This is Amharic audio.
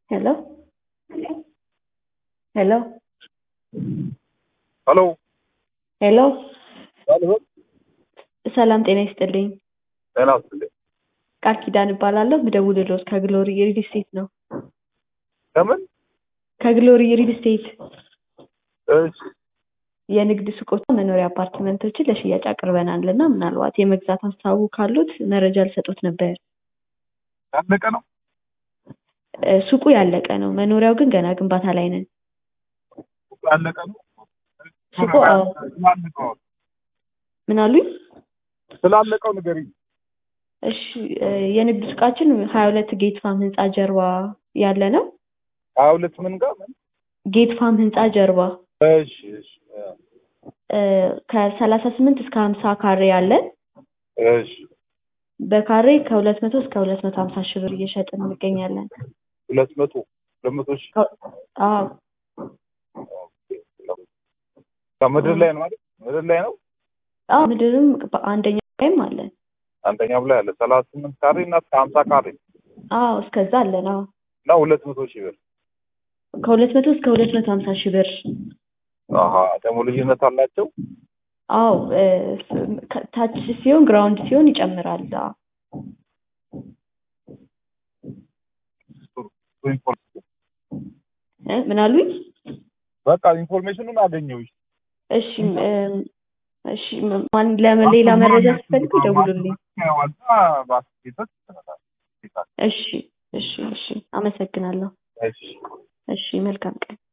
Hello? Hello? ሄሎ ሄሎ ሄሎ ሰላም ጤና ይስጥልኝ። ጤና ይስጥልኝ። ቃል ኪዳን እባላለሁ። ምደውልልዎት ከግሎሪ ሪል ስቴት ነው። ከምን? ከግሎሪ ሪል ስቴት እሺ የንግድ ሱቆች መኖሪያ አፓርትመንቶችን ለሽያጭ አቅርበናል እና ምናልባት የመግዛት ሀሳቡ ካሉት መረጃ ልሰጦት ነበር። ያለቀ ነው። እ፣ ሱቁ ያለቀ ነው። መኖሪያው ግን ገና ግንባታ ላይ ነን። ያለቀ ነው። ሱቁ አዎ። ስላለቀው ምን አሉኝ? ስላለቀው ንገሪኝ። እሺ እ፣ የንግድ ሱቃችን ሀያ ሁለት ጌት ፋም ህንፃ ጀርባ ያለ ነው። ሀያ ሁለት ምን ጋር ምን? ጌት ፋም ህንፃ ጀርባ እሺ እሺ እ፣ ከሰላሳ ስምንት እስከ ሀምሳ ካሬ ያለን እሺ በካሬ ከሁለት መቶ እስከ ሁለት መቶ ሀምሳ ሺህ ብር እየሸጥን እንገኛለን። ሁለት መቶ ሁለት መቶ ሺህ አዎ ከምድር ላይ ነው ማለት ምድር ላይ ነው። አዎ ምድርም በአንደኛ ላይም አለን። አንደኛው ላይ አለ ሰላሳ ስምንት ካሬ እና እስከ ሀምሳ ካሬ አዎ እስከዛ አለን። አዎ እና ሁለት መቶ ሺህ ብር። ከሁለት መቶ እስከ ሁለት መቶ ሀምሳ ሺህ ብር። አሀ ደግሞ ልዩነት አላቸው። አዎ እ፣ ከ- ታች ሲሆን ግራውንድ ሲሆን ይጨምራል። አዎ እ፣ ምን አሉኝ? በቃ ኢንፎርሜሽኑን አገኘሁሽ። እሺ እ፣ እሺ ማን ለምን ሌላ መረጃ ሲፈልጉ ደውሉልኝ። ዋዛ ባስኬቶች ይሰራል። እሺ እሺ እሺ አመሰግናለሁ። እሺ እሺ መልካም ቀን።